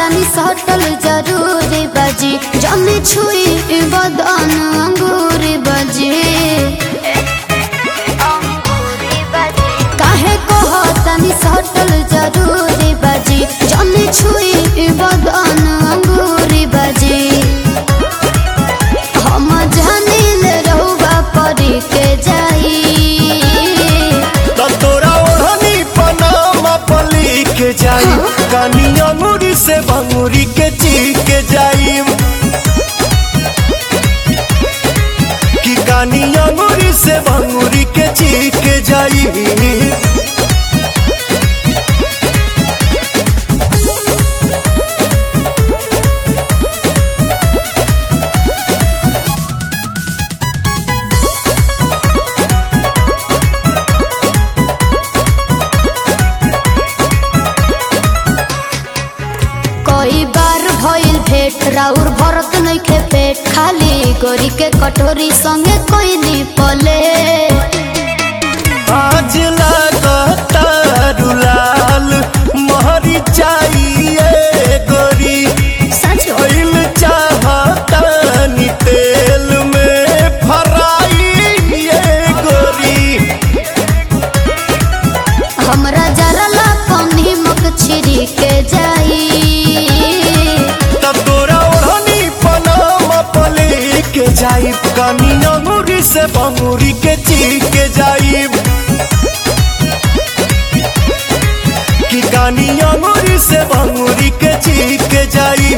तनी सटल जरूरी बजी जमी छुई बदन अंगूरी बजी काहे कह तनी सटल जरूरी बजी जमी छुई बदन अंगूरी बजी हम जानिल रहुआ परी के जाई तो तोरा ओढ़नी पनामा पली के जाई कानी अंगूरी से भंगूरी के ची के जाई कि कानी अंगूरी से भंगूरी के ची के जाई कई बार भइल भेट राउर भरत नइखे पेट खाली गोरी के कटोरी संगे कोइली पले आज लागता रुलाल महरी चाहिए गोरी सच ऑयल चाहता नी तेल में फराई ये गोरी हमरा जरला पानी मक छिरी के जाई तब तोरा ओढ़नी पनामा पले के जाई कानी अंगूरी से बंगूरी के ची के जाई कि कानी अंगूरी से बंगूरी के ची के जाई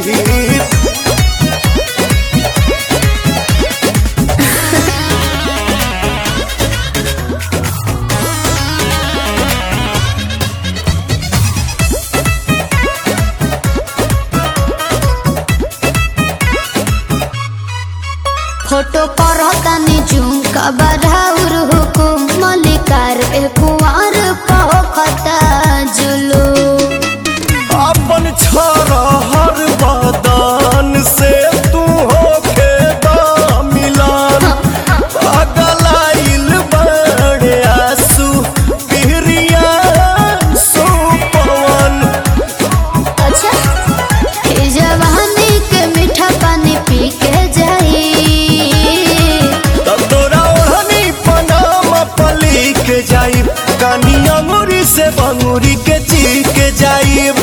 फोटो पर तनी जूम का बराउर हुकुम मलिकार ए कुंवर पहोखता जुलू अपन छोरा हर बदन से तू होके मिलन पगलाइल बड़े आंसू पिहरिया सुपवन अच्छा ई जवानी के मीठा पानी पी के जाई तब तोरा ओढ़नी पनामा पली के जाइब कानी अंगूरी से बंगूरी के ची के जाइब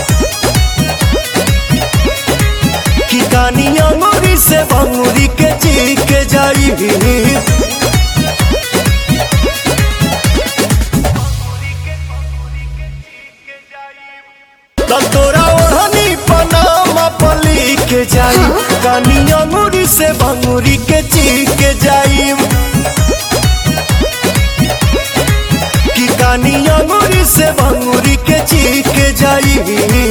कि कानी अंगूरी से बंगूरी के ची के जाइब तब तोरा ओढ़नी पनामा पली के जाई कानी अंगूरी से भंगूरी के ची के जाई कि कानी अंगूरी से भंगूरी के ची के जाई